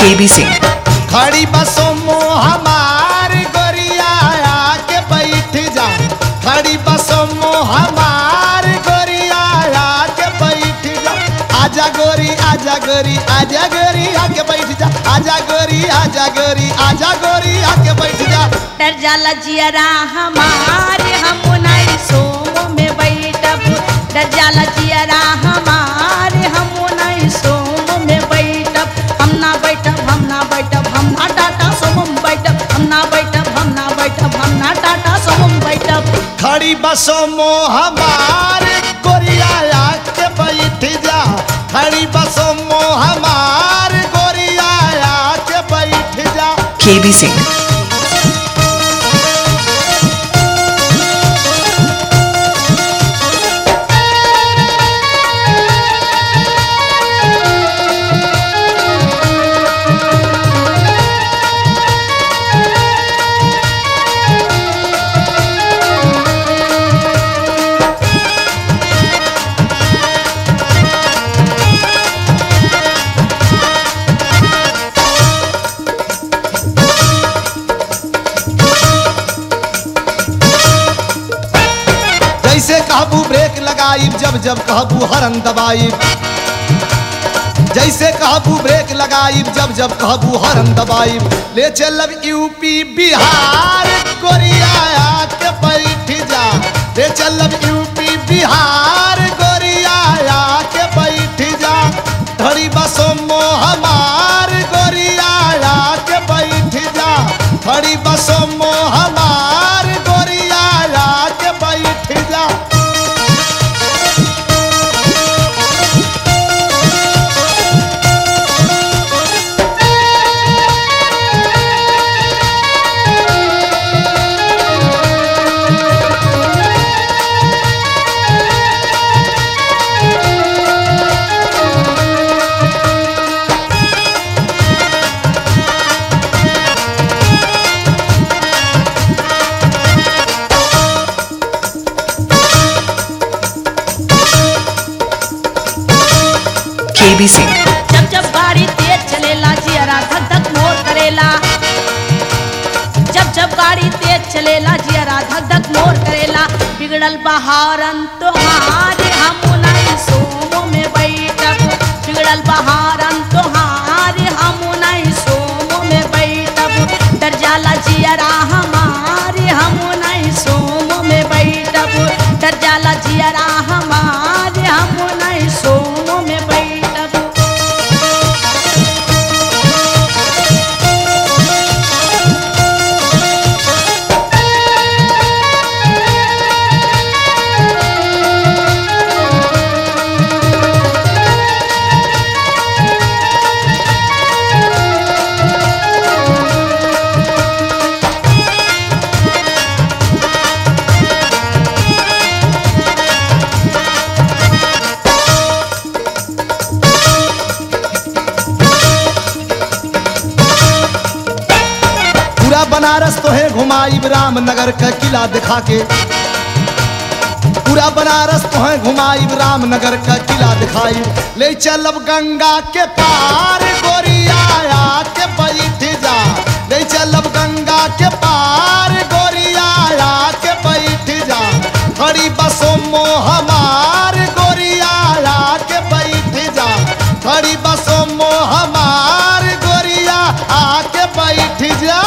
KB Singh खड़ी बसों मो हमार गोरिया आके बैठ जा खड़ी बसों मो हमार गोरिया आके बैठ जा आजा गोरी आजा गोरी आजा गोरी आके बैठ जा आजा गोरी आजा गोरी आजा गोरी आके बैठ जा डर जाला जियरा हमारे हम नहीं सोम में बैठब डर जाला जियरा हमारे हम नहीं सोम में बैठब हम ना बैठब हम ना बैठब हम ना टाटा सोम बैठब हम ना बैठब हम ना बैठब हम ना टाटा सोम बैठब खड़ी बसों मो हमार गोरिया आके बैठ जा खड़ी बसों मो हमार गोरिया आके बैठ जा केबी सिंह जैसे कहबू ब्रेक लगाई जब जब कहबू हरन दबाई जैसे कहबू ब्रेक लगाई जब जब कहबू हरन दबाई ले चलब यूपी बिहार गोरिया आके बैठ जा ले चलब यूपी बिहार गोरिया आके बैठ जा धड़ी बसों मो हमार गोरिया आके बैठ जा धड़ी बसों मो हमार गोरिया आके बैठ जा केबी सिंह जब जब गाड़ी तेज चलेला जियरा धक धक मोर करेला जब जब गाड़ी तेज चलेला जियरा धक धक मोर करेला बिगड़ल बहारन तोहारे हम नहीं सोमो में बैठब बिगड़ल बहारन तोहारे हम नहीं सोमो में बैठब डर जाला जियरा हमारे हम नहीं सोमो में बैठब डर जाला जियरा हमारे हम नहीं सोमो में बैठब पूरा बनारस तो है घुमाई रामनगर का किला दिखा के पूरा बनारस तो है घुमाई रामनगर का किला दिखाई ले चलब गंगा के पार गोरिया के बैठ जा ले चलब गंगा के पार गोरिया के बैठ जा खड़ी बसों मो हमार गोरिया के बैठ जा खड़ी बसों मो हमार गोरिया आके बैठ जा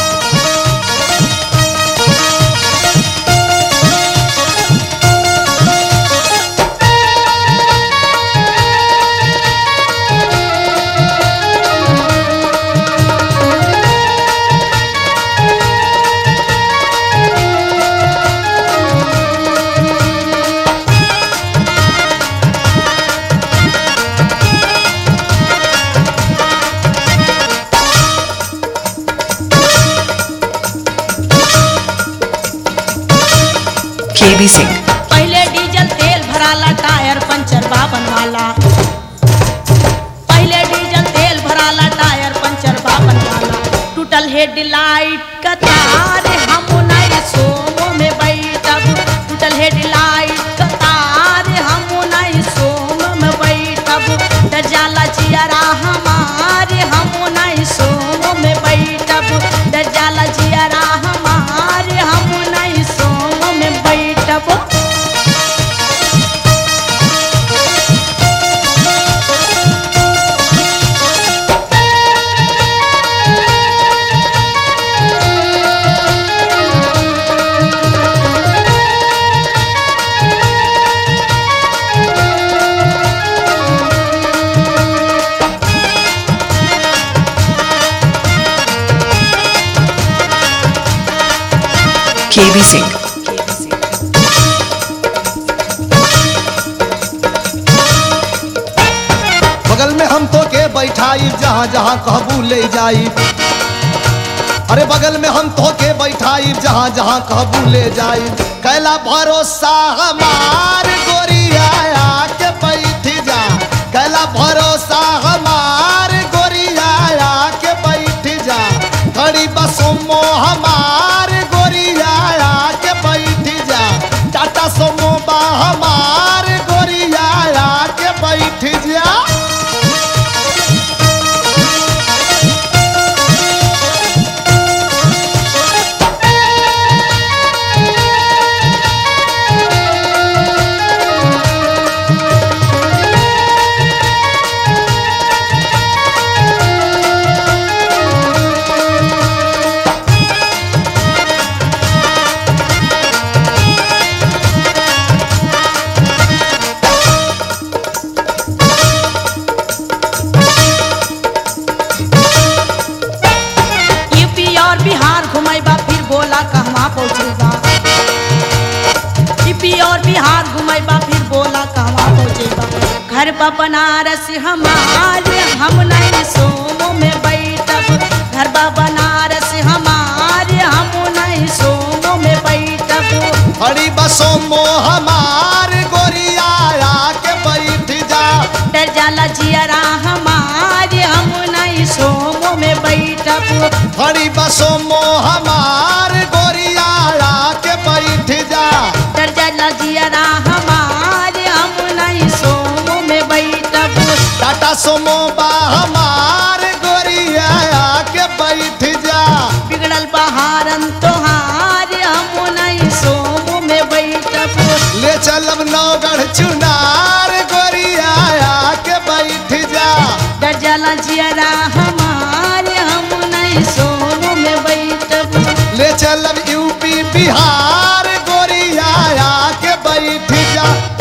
केबी सिंह पहले डीजल तेल भराला टायर पंचर बाबन वाला पहले डीजल तेल भराला टायर पंचर बाबन वाला टूटल हेडलाइट का तार हम नहीं सोमो में बैठब टूटल हेडलाइट का तार हम नहीं सोमो में बैठब डर जाला जियरा हमारे हम नहीं KB Singh. बगल में हम तो के बैठाई जहाँ जहाँ कहबू ले जाई अरे बगल में हम तो के बैठाई जहाँ जहाँ कहबू ले जाई कैला भरोसा हमार गोरिया के बैठ जा कैला भरोसा हमार गोरिया के बैठ जा खड़ी बसोमो हमार गोरिया के बैठ जा टाटा सोमो बा हमार गोरिया के बैठ जा यूपी और बिहार घुमेबा फिर बोला कहवा पहुँचेगा यूपी और बिहार घुमेबा फिर बोला कहवा पहुँचेगा घर बा बनारस हमार हम नहीं सोमो में बैठब घर बा बनारस हमार हम नहीं सोमो में बैठब हरी बसों मो हमार गोरिया के बैठ जा डर जाला जियरा हमार हम नहीं सोमो में बैठब हरी बसों मो हमार गोरिया के बैठ जा डर जाला जियरा हमार हम नहीं सोमो में बैठब टाटा सोमो बा हमार गोरिया के बैठ जा बिगड़ल बहारन तोहार हम नहीं सोमो में बैठब ले चलब नौगढ़ चुनार गोरिया के बैठ जा डर जाला जियरा हमार हम नहीं सोमो में बैठब ले चलब यूपी बिहार गोरिया के बैठ जा